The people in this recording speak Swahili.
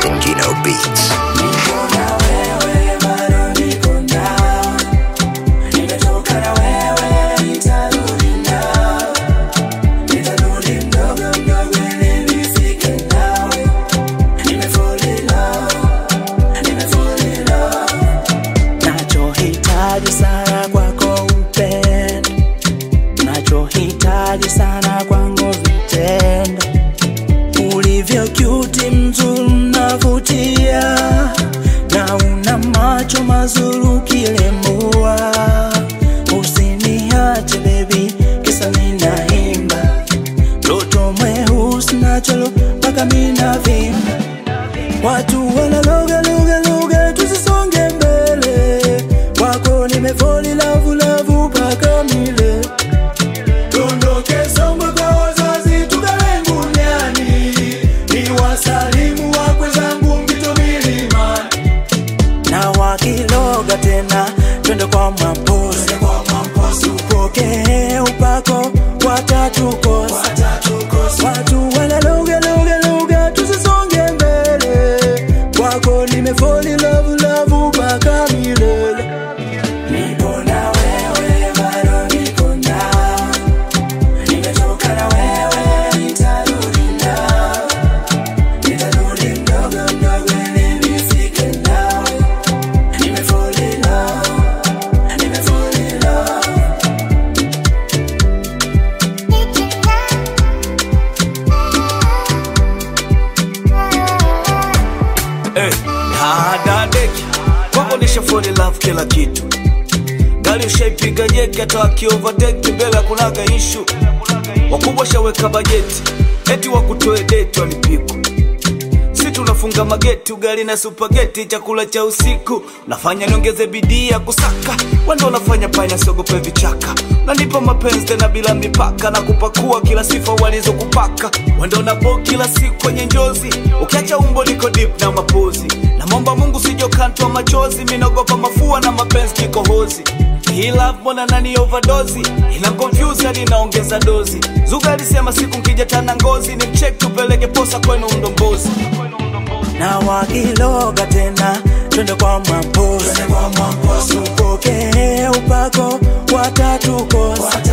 Gino Beats. Nachohitaji sana kwako upendo, nachohitaji sana kwangu vitendo, ulivyo cute, mzuri, unavutia na una macho mazuri ukilembua. Usiniache baby, kisa ninaimba mtoto mweusi nacholo mpaka mina vimba Watu wanaloga loga loga, tusisonge mbele. Wako nimefoli lavu lavu mpaka mile. Dondoke Songwe kwa wazazi, tukae Nguniani. Ni wasalimu wakwe zangu Mpito milimani. Na wakiloga tena, twende kwa Mwamposi. Tupokee upako watatukosa. Watu wanaloga loga loga, tusisonge mbele. Kwako nimefoli love love mpaka milele. Nipo na wewe, bado niko nawe. Nimetoka na wewe, nitarudi nawe. Nitarudi mdogo mdogo ili nifike nawe. Nimefall in love, nimefall in love. Eh, dadadeki kwako nisha fall in love kila kitu gari ushaipiga jeki hata wakiovateki mbele kunaga ishu wakubwa shaweka bajeti eti wakutoe deti walipikwa si tunafunga mageti ugali na supageti chakula cha usiku nafanya niongeze bidii ya kusaka wendo unafanya panya siogope vichaka nanipa mapenzi tena bila mipaka na kupakua kila sifa walizokupaka wendo napo kila siku kwenye njozi ukiacha umbo liko deep na mapozi namwomba mungu sijokantwa machozi minaogopa mafua na mapenzi kikohozi hii love mbona nani overdose ina confuse hadi inaongeza dozi zuga alisema siku nkija tana ngozi ni mcheck tupeleke posa kwenu mdombozi na wakiloga tena twende kwa Mwamposi. Tupokee upako watatukosa.